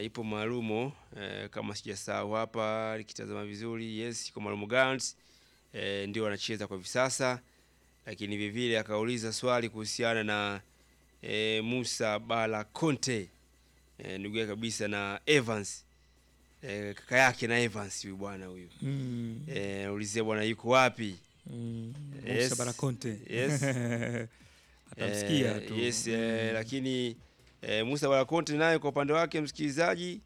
eh, ipo maalumu eh, kama sijasahau hapa nikitazama vizuri, yes, iko maalumu Gallants eh, ndio wanacheza kwa hivi sasa, lakini vivile akauliza swali kuhusiana na eh, Musa Bala Conte eh, ndugu yake kabisa na Evans eh, kaka yake na Evans huyu bwana huyu Mm. eh, ulizia bwana yuko wapi? Mm. Yes. Musa Barakonte. Yes. Atamsikia Eh, tu. Yes, eh, Mm. lakini eh, Musa Balakonte naye kwa upande wake msikilizaji,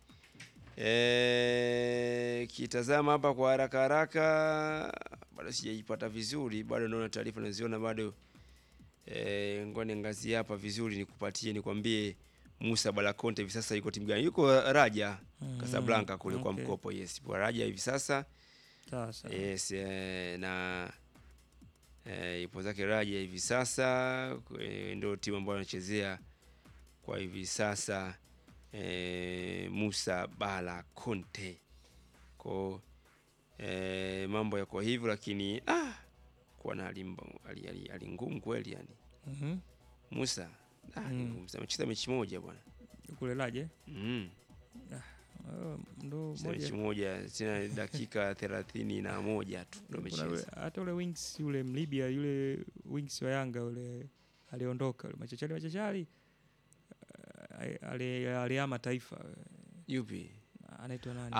eh, kitazama hapa kwa haraka haraka, bado sijaipata vizuri, bado naona taarifa naziona bado. Eh, ngoja niangazie hapa vizuri nikupatie, nikwambie Musa Balakonte hivi sasa yuko timu gani? Yuko Raja Mm, Casablanca kule kwa okay. mkopo. Yes, kwa Raja hivi sasa. Sawa sawa. Yes, eh, na eh, ipo zake Raja hivi sasa eh, ndio timu ambayo anachezea kwa hivi sasa eh, Musa Bala Conte ko eh, mambo yako hivyo, lakini ah, kuwa na hali mba- hali- hali- hali ngumu kweli yani. Mhm. Musa ah, ni Mm. ngumu. amecheza mechi moja bwana Kule Laje. mm. Oh, ndo Cheza mechi moja. moja tena dakika thelathini na moja tu ndo Kuna ule- amecheza hata ule wings yule Mlibia yule wings wa Yanga yule aliondoka yule machachari machachari eh, ali- aliama taifa yupi? anaitwa nani?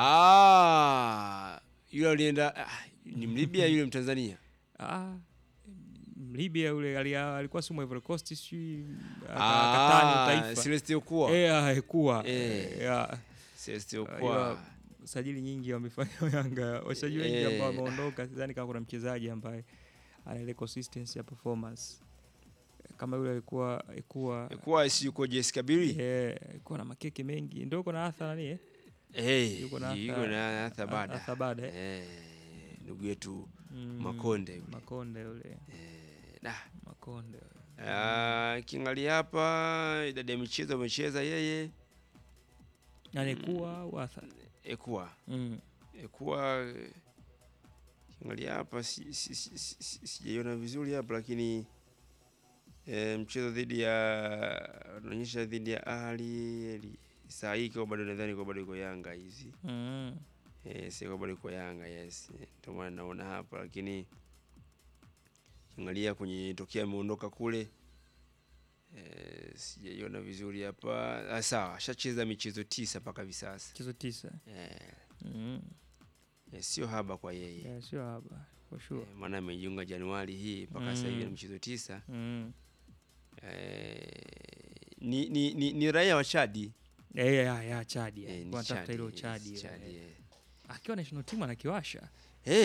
Ah, yule alienda ah, ni Mlibia yule Mtanzania. Ah, Mlibia yule ali- alikuwa sumo Ivory Coast sijui aka- akatani Ah, taifa. Celeste Okwa. Eh, haikuwa. Eh. Eh, Celeste Ah, Okwa. ila- sajili nyingi wamefanya Yanga, wachezaji wengi Eh. ambao wameondoka, sidhani kama kuna mchezaji ambaye ana ile consistency ya performance kama yule alikuwa alikuwa Okwa si yuko JS Kabili? eh, alikuwa na makeke mengi, ndio uko na Arthur nani eh? Eh, yuko na yuko Arthur- na Arthur Bada. Arthur Bada, eh? Eh, ndugu yetu Mm, Makonde yule. Makonde yule, Eh, da. Makonde. Ah, kiangalia hapa idadi ya michezo amecheza yeye Nani kuwa au Arthur? Ekwa. Mm. Ekwa eh, kiangalia hapa si- si- si- si- si- sijaiona vizuri hapa lakini eh, mchezo dhidi ya unaonyesha dhidi ya Ahli ali- saa hii kwa bado nadhani kwa bado iko Yanga hizi Mm. eh, si kwa bado iko Yanga yes, ndio maana naona hapa, lakini kiangalia kwenye tokea ameondoka kule eh, sijaiona vizuri hapa. Ah, sawa, ashacheza michezo tisa mpaka hivi sasa Mchezo tisa. eh, Mm. eh, sio haba kwa yeye Yeah, sio haba for sure. Eh, maana amejiunga Januari hii mpaka sasa hivi Mm. na michezo tisa. Mm. Eh, ni, ni, ni, ni raia wa Chadi Eh, ya, ya Chadi. Eh, Eh, ni kwa tafuta Chadi, hilo yes, Chadi. Chadi, eh. eh. Akiwa national team anakiwasha. Eh,